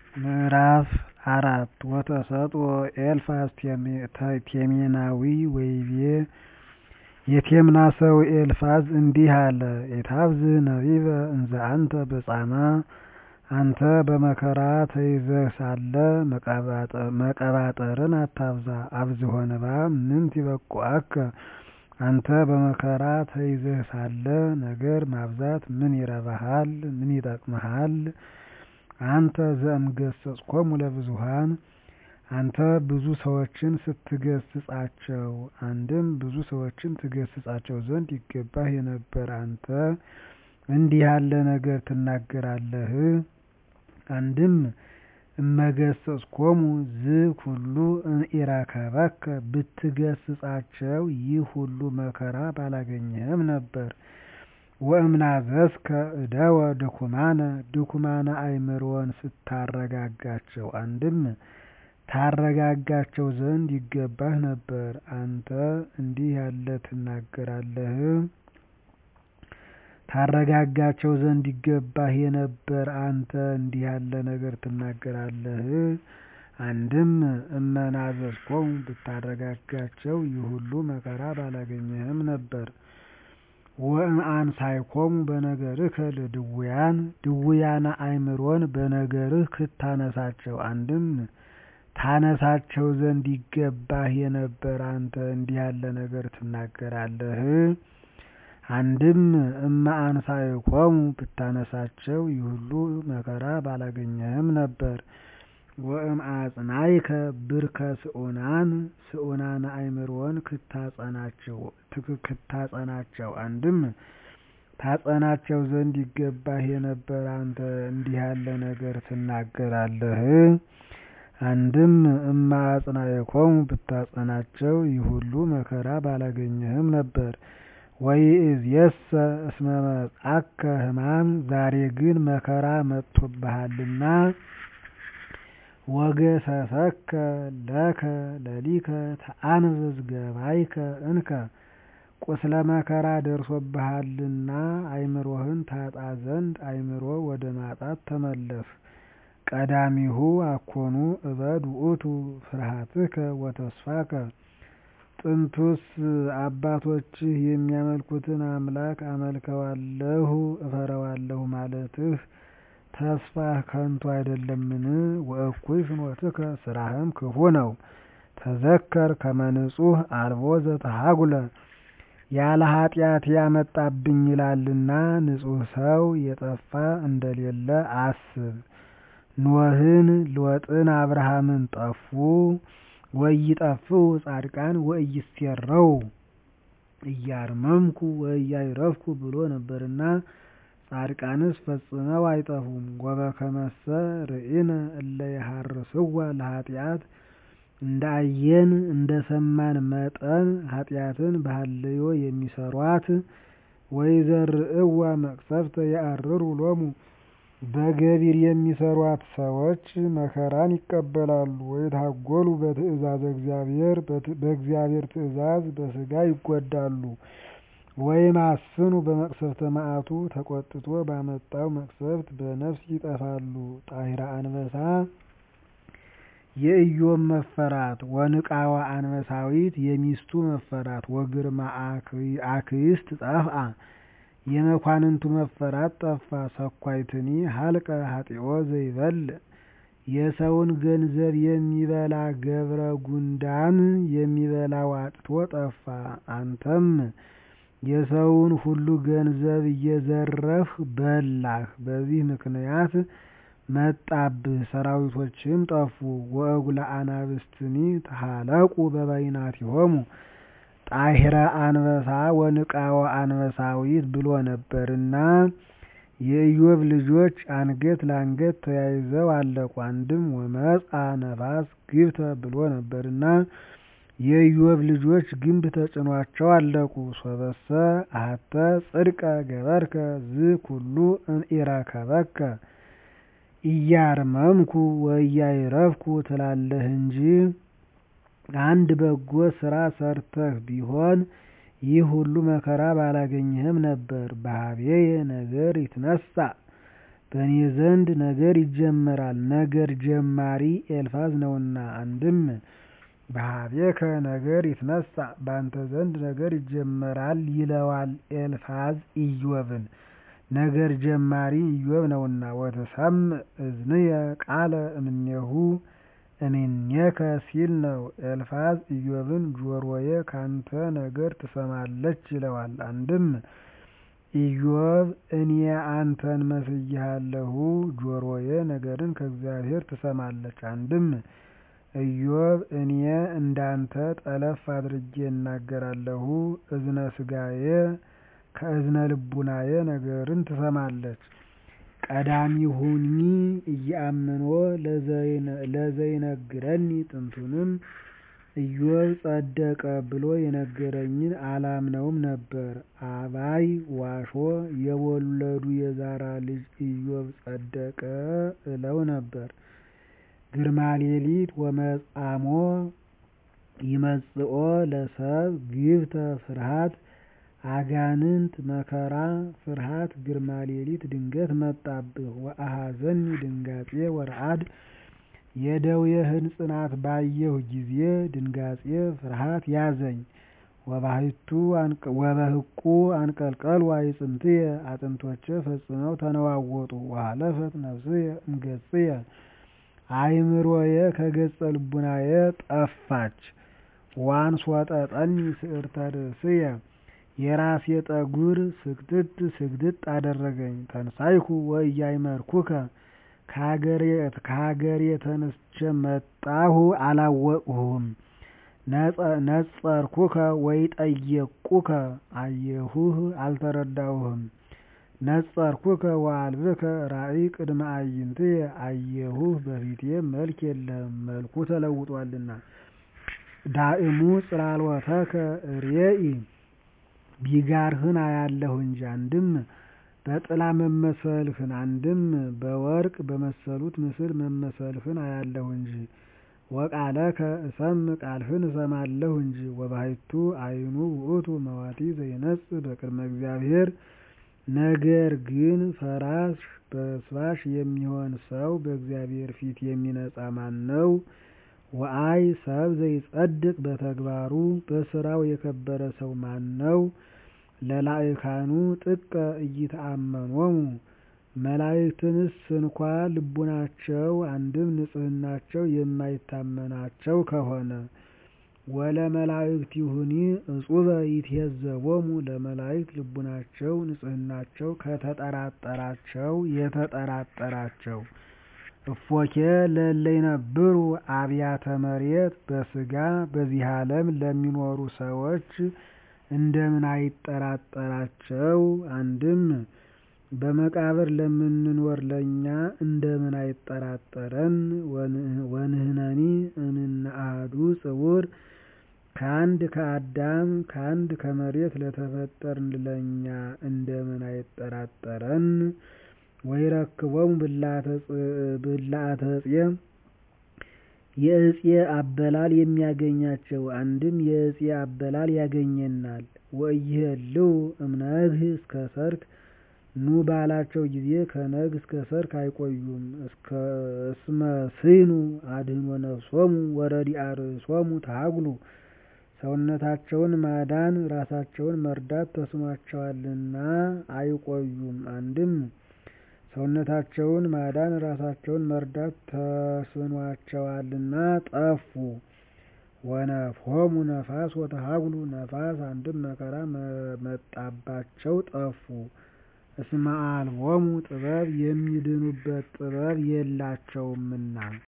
ምዕራፍ አራት ወተሰጥኦ ኤልፋዝ ቴሜናዊ ወይቤ የቴምና ሰው ኤልፋዝ እንዲህ አለ ኢታብዝህ ነቢበ እንዘ አንተ በጻማ አንተ በመከራ ተይዘህ ሳለ መቀባጠርን አታብዛ አብዝሖ ንባብ ምንት ይበቁዐከ አንተ በመከራ ተይዘህ ሳለ ነገር ማብዛት ምን ይረባሃል ምን ይጠቅምሃል አንተ ዘእምገሠጽኮሙ ለብዙኃን አንተ ብዙ ሰዎችን ስትገሥጻቸው አንድም ብዙ ሰዎችን ትገሥጻቸው ዘንድ ይገባህ የነበር አንተ እንዲህ ያለ ነገር ትናገራለህ አንድም እመገሠጽኮሙ ዝኩሉ እምኢረከበከ ብትገሥጻቸው ይህ ሁሉ መከራ ባላገኘህም ነበር ወእምናዘዝከ እደወ ድኩማነ ድኩማነ አእምሮን ስታረጋጋቸው አንድም ታረጋጋቸው ዘንድ ይገባህ ነበር አንተ እንዲህ ያለ ትናገራለህ ታረጋጋቸው ዘንድ ይገባህ የነበር አንተ እንዲህ ያለ ነገር ትናገራለህ አንድም እመናዘዝኮሙ ብታረጋጋቸው ይህ ሁሉ መከራ ባላገኘህም ነበር ወእምአንሣእኮሙ በነገርከ ለድውያን ድውያነ አእምሮን በነገርህ ክታነሳቸው አንድም ታነሳቸው ዘንድ ይገባህ የነበር አንተ እንዲህ ያለ ነገር ትናገራለህ አንድም እመአንሣእኮሙ ብታነሳቸው ይህ ሁሉ መከራ ባላገኘህም ነበር ወእምአጽናዕከ ብርከ ስዑናን ስዑናነ አእምሮን ክታጸናቸው አንድም ታጸናቸው ዘንድ ይገባህ የነበር አንተ እንዲህ ያለ ነገር ትናገራለህ አንድም እመአጽናዕኮሙ ብታጸናቸው ይህ ሁሉ መከራ ባላገኘህም ነበር ወይእዜሰ እስመ መጽአከ ሕማም ዛሬ ግን መከራ መጥቶብሃልና ወገሰሰከ ለከ ለሊከ ተአንብዝ ገባይከ እንከ ቁስለ መከራ ደርሶብሃልና አእምሮህን ታጣ ዘንድ አእምሮ ወደ ማጣት ተመለስ ቀዳሚሁ አኮኑ እበድ ውእቱ ፍርሃትከ ወተስፋከ ጥንቱስ አባቶችህ የሚያመልኩትን አምላክ አመልከዋለሁ እፈረዋለሁ ማለትህ ተስፋህ ከንቱ አይደለምን ወእኩይ ፍኖትከ ስራህም ክፉ ነው ተዘከር ከመ ንጹሕ አልቦ ዘተሃጉለ ያለ ኃጢአት ያመጣብኝ ይላልና ንጹሕ ሰው የጠፋ እንደሌለ አስብ ኖህን ሎጥን አብርሃምን ጠፉ ወኢይጠፍኡ ጻድቃን ወኢይሴረው እያርመምኩ ወኢያዕረፍኩ ብሎ ነበርና ጻድቃንስ ፈጽመው አይጠፉም ወበከመሰ ርኢነ እለ ይሃርስዋ ለኃጢአት እንደ አየን እንደ ሰማን መጠን ኃጢአትን በሀልዮ የሚሰሯት ወይዘርእዋ መቅሰፍተ ያዕርሩ ሎሙ በገቢር የሚሰሯት ሰዎች መከራን ይቀበላሉ ወይታጐሉ በትእዛዘ እግዚአብሔር በእግዚአብሔር ትእዛዝ በሥጋ ይጐዳሉ ወይማስኑ በመቅሰፍተ መዓቱ ተቈጥቶ ባመጣው መቅሰፍት በነፍስ ይጠፋሉ ጣሂረ አንበሳ የኢዮብ መፈራት ወንቃዋ አንበሳዊት የሚስቱ መፈራት ወግርማ አክይስት ጠፍአ የመኳንንቱ መፈራት ጠፋ ሰኳይትኒ ሀልቀ ሀጢኦ ዘይበልዕ የሰውን ገንዘብ የሚበላ ገብረ ጉንዳን የሚበላው አጥቶ ጠፋ አንተም የሰውን ሁሉ ገንዘብ እየዘረፍህ በላህ በዚህ ምክንያት መጣብህ ሰራዊቶችህም ጠፉ ወእጉለ አናብስትኒ ተሃለቁ በበይናቲሆሙ ጣሂረ አንበሳ ወንቃወ አንበሳዊት ብሎ ነበርና የኢዮብ ልጆች አንገት ለአንገት ተያይዘው አለቁ አንድም ወመጽአ ነፋስ ግብተ ብሎ ነበርና የኢዮብ ልጆች ግንብ ተጭኗቸው አለቁ ሶበሰ አሐተ ጽድቀ ገበርከ ዝኩሉ እምኢረከበከ ኢያርመምኩ ወኢያዕረፍኩ ትላለህ እንጂ አንድ በጎ ስራ ሰርተህ ቢሆን ይህ ሁሉ መከራ ባላገኘህም ነበር። በኀቤየ ነገር ይትነሣእ በእኔ ዘንድ ነገር ይጀመራል ነገር ጀማሪ ኤልፋዝ ነውና። አንድም በኀቤከ ነገር ይትነሣ በአንተ ዘንድ ነገር ይጀመራል ይለዋል ኤልፋዝ ኢዮብን ነገር ጀማሪ ኢዮብ ነውና። ወትሰምዕ እዝንየ ቃለ እምኔሁ እምኔከ ሲል ነው። ኤልፋዝ ኢዮብን ጆሮዬ ካንተ ነገር ትሰማለች ይለዋል። አንድም ኢዮብ እኔ አንተን መስዬሃለሁ ጆሮዬ ነገርን ከእግዚአብሔር ትሰማለች። አንድም ኢዮብ እኔ እንዳንተ ጠለፍ አድርጌ እናገራለሁ እዝነ ሥጋዬ ከእዝነ ልቡናዬ ነገርን ትሰማለች። ቀዳሚሁኒ ኢየአምኖ ለዘይነግረኒ ጥንቱንም ኢዮብ ጸደቀ ብሎ የነገረኝን አላምነውም ነበር። አባይ ዋሾ የወለዱ የዛራ ልጅ ኢዮብ ጸደቀ እለው ነበር። ግርማ ሌሊት ወመጻሞ ይመጽኦ ለሰብ ግብተ ፍርሃት አጋንንት መከራ ፍርሃት ግርማ ሌሊት ድንገት መጣብህ። ወአኀዘኒ ድንጋጼ ወረአድ የደዌህን ጽናት ባየሁ ጊዜ ድንጋጼ ፍርሃት ያዘኝ። ወበህቁ አንቀልቀሉ አዕጽምትየ አጥንቶቼ ፈጽመው ተነዋወጡ። ወሀለፈት ነፍስየ እምገጽየ አእምሮዬ ከገጸ ልቡናዬ ጠፋች። ወአንሶጠጠኒ ስዕርተ ርእስየ የራሴ ጠጉር ስግጥጥ ስግጥጥ አደረገኝ። ተንሣእኩ ወኢያእመርኩከ ከሀገሬ ተነስቼ መጣሁ አላወቅሁህም። ነጸርኩከ ወኢጠየቅኩከ አየሁህ አልተረዳሁህም። ነጸርኩከ ወአልብከ ራእይ ቅድመ አዕይንትየ አየሁህ በፊቴ መልክ የለህም መልኩ ተለውጧልና። ዳእሙ ጽላሎተከ ርእይ ቢጋርህን አያለሁ እንጂ አንድም በጥላ መመሰልህን አንድም በወርቅ በመሰሉት ምስል መመሰልህን አያለሁ እንጂ። ወቃለከ እሰምዕ ቃልህን እሰማለሁ እንጂ። ወባሕቱ አይኑ ውእቱ መዋቲ ዘይነጽእ በቅድመ እግዚአብሔር ነገር ግን ፈራሽ በስባሽ የሚሆን ሰው በእግዚአብሔር ፊት የሚነጻ ማን ነው? ወአይ ሰብ ዘይጸድቅ በተግባሩ በስራው የከበረ ሰው ማን ነው? ለላዕካኑ ጥቀ ኢይተአመኖሙ መላእክትንስ እንኳ ልቡናቸው አንድም ንጽሕናቸው የማይታመናቸው ከሆነ ወለመላእክቲሁኒ እጹበ ይትሄዘቦሙ ለመላእክት ልቡናቸው ንጽሕናቸው ከተጠራጠራቸው የተጠራጠራቸው እፎኬ ለእለ ይነብሩ አብያተ መሬት በሥጋ በዚህ ዓለም ለሚኖሩ ሰዎች እንደምን አይጠራጠራቸው? አንድም በመቃብር ለምንኖር ለእኛ እንደምን አይጠራጠረን? ወንሕነኒ እምነ አሐዱ ጽውር ከአንድ ከአዳም ከአንድ ከመሬት ለተፈጠርን ለእኛ እንደምን አይጠራጠረን? ወይረክቦሙ ብልዓተ ዕፄ የዕፄ አበላል የሚያገኛቸው አንድም የዕፄ አበላል ያገኘናል። ወኢይሄልው እምነግህ እስከ ሰርክ ኑ ባላቸው ጊዜ ከነግ እስከ ሰርክ አይቆዩም። እስመ ስሕኑ አድኅኖ ነፍሶሙ ወረዲአ ርእሶሙ ተሃጉሉ ሰውነታቸውን ማዳን ራሳቸውን መርዳት ተስኗቸዋልና አይቆዩም። አንድም ሰውነታቸውን ማዳን ራሳቸውን መርዳት ተስኗቸዋልና ጠፉ። ወነፍሖሙ ነፋስ ወተሃጉሉ ነፋስ አንድም መከራ መጣባቸው ጠፉ። እስመ አልቦሙ ጥበብ የሚድኑበት ጥበብ የላቸውምና